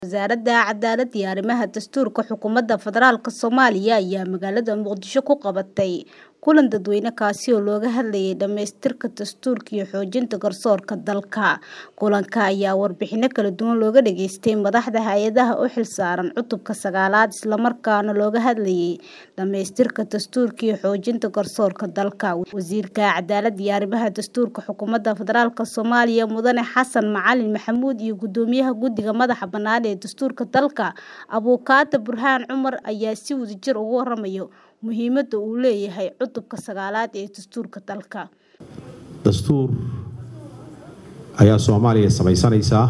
Wasaaradda Cadaaladda iyo Arrimaha Dastuurka Xukuumadda Federaalka Soomaaliya ayaa magaalada Muqdisho ku qabatay kulan dadweyne kaasi oo looga hadlayay dhamaystirka dastuurka iyo xoojinta garsoorka dalka. Kulanka ayaa warbixino kala duwan looga dhageystay madaxda hay'adaha u xilsaaran cutubka sagaalaad isla markaana looga hadlayay dhamaystirka dastuurka iyo xoojinta garsoorka dalka. Wasiirka Cadaaladda iyo Arrimaha Dastuurka Xukuumadda Federaalka Soomaaliya Mudane Xasan Macalin Maxamuud iyo Gudoomiyaha Guddiga Madaxa Bannaan ee Dastuurka dalka Abukaata Burhaan Cumar ayaa si wadajir uga waramaya muhiimadda uu leeyahay cutubka sagaalaad ee dastuurka dalka. dastuur ayaa soomaaliya samaysanaysaa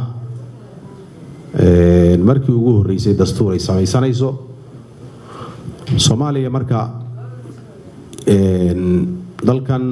markii ugu horeysay dastuur ay samaysanayso soomaaliya marka dalkan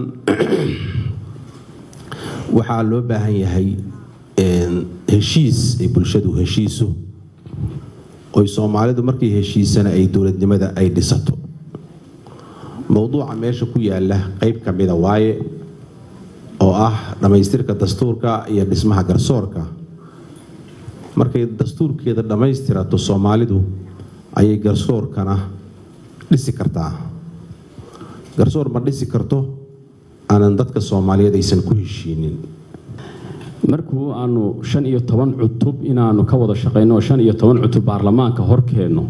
waxaa loo baahan yahay heshiis ay bulshadu heshiiso oy soomaalidu markay heshiisana ay dowladnimada ay dhisato mowduuca meesha ku yaala qeyb ka mida waaye oo ah dhammaystirka dastuurka iyo dhismaha garsoorka markay dastuurkeeda dhammaystirato soomaalidu ayay garsoorkana dhisi kartaa garsoor ma dhisi karto aanan dadka soomaaliyeed aysan ku heshiinin markuu aanu shan iyo toban cutub inaanu ka wada shaqayno oo shan iyo toban cutub baarlamaanka horkeenno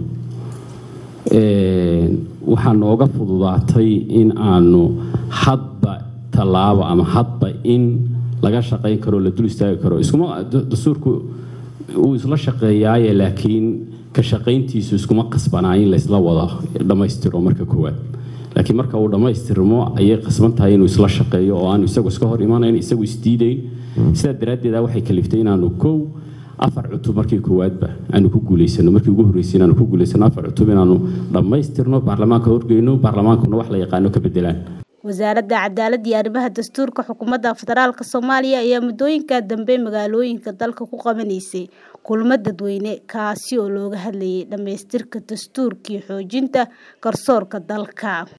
waxaa nooga fududaatay in aanu hadba tallaabo ama hadba in laga shaqayn karo la dul istaagi karo iskuma dastuurku uu isla shaqeeyaaye laakiin ka shaqayntiisu iskuma qasbanaa in laysla wada dhammaystiro marka koowaad laakiin marka uu dhammaystirmo ayay qasban tahay inuu isla shaqeeyo oo aanu isagu iska hor imanayn isagu isdiidayn sidaa daraaddeeda waxay kaliftay inaanu kow afar cutub markii koowaadba aanu ku guulaysano markii ugu horreysay inaanu ku guulaysano afar cutub inaanu dhammaystirno baarlamaanka horgeyno baarlamaankuna wax la yaqaano ka bedelaan wasaaradda cadaaladda iyo arrimaha dastuurka xukuumadda federaalka soomaaliya ayaa muddooyinka dambe magaalooyinka dalka ku qabanaysay kulamo dadweyne kaasi oo looga hadlayay dhamaystirka dastuurka iyo xoojinta garsoorka dalka